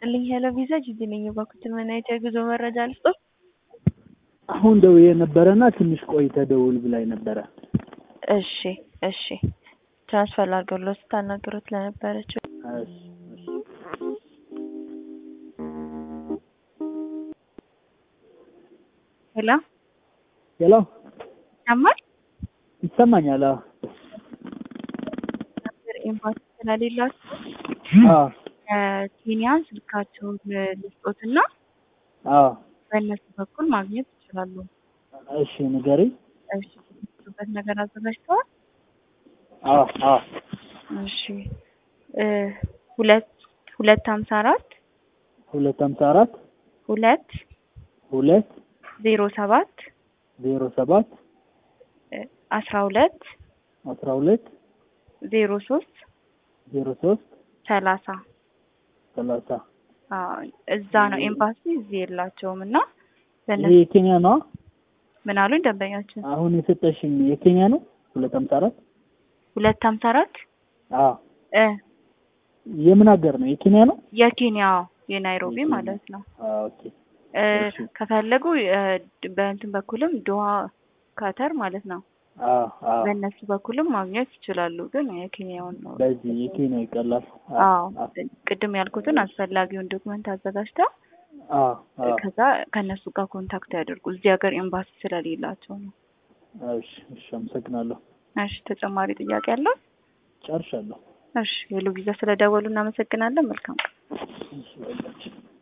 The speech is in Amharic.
ይስጥልኝ ሄሎ ቪዛ ጂጂ ነኝ። እባክዎትን ምን አይነት የጉዞ መረጃ ልስጥዎት? አሁን ደውዬ ነበረና ትንሽ ቆይተህ ደውል ብላኝ ነበረ። እሺ እሺ ትራንስፈር ላድርገውልዎት ስታናግሩት ለነበረችው እሺ፣ እሺ። ሄሎ ሄሎ ይሰማል? ይሰማኛል? አዎ ነበር ኤምባሲ ስለሌላችሁ አዎ ከኬንያ ስልካቸውን ልስጦትና አዎ። በእነሱ በኩል ማግኘት ይችላሉ። እሺ ንገሪኝ። እሺ የሚሰሩበት ነገር አዘጋጅተዋል? አዎ አዎ እሺ እ ሁለት ሁለት ሀምሳ አራት ሁለት ሀምሳ አራት ሁለት ሁለት ዜሮ ሰባት ዜሮ ሰባት እ አስራ ሁለት አስራ ሁለት ዜሮ ሶስት ዜሮ ሶስት ሰላሳ ሰላሳ አዎ እዛ ነው ኤምባሲ እዚህ የላቸውም እና ይሄ በእነሱ የኬንያ ነው? ምን አሉኝ ደንበኛችን አሁን የሰጠሽኝ የኬንያ ነው? ሁለት ሀምሳ አራት ሁለት ሀምሳ አራት አዎ። እ የምን ሀገር ነው? የኬንያ ነው? የኬንያ የናይሮቢ ማለት ነው አዎ ኦኬ። እ እሺ። ከፈለጉ እ በእንትን በኩልም ዶሃ ካተር ማለት ነው አዎ አዎ። በእነሱ በኩልም ማግኘት ይችላሉ። ግን የኬንያውን ነው በዚህ የኬንያ ይቀላል። አዎ ቅድም ያልኩትን አስፈላጊውን ዶክመንት አዘጋጅተው አዎ አዎ። ከዛ ከእነሱ ጋር ኮንታክት ያደርጉ እዚህ ሀገር ኤምባሲ ስለሌላቸው ነው። እሺ እሺ፣ አመሰግናለሁ። እሺ ተጨማሪ ጥያቄ አለው? ጨርሻለሁ። እሺ ሄሎ ቪዛ ስለደወሉ እናመሰግናለን። መልካም ቀን። እሺ በቃ።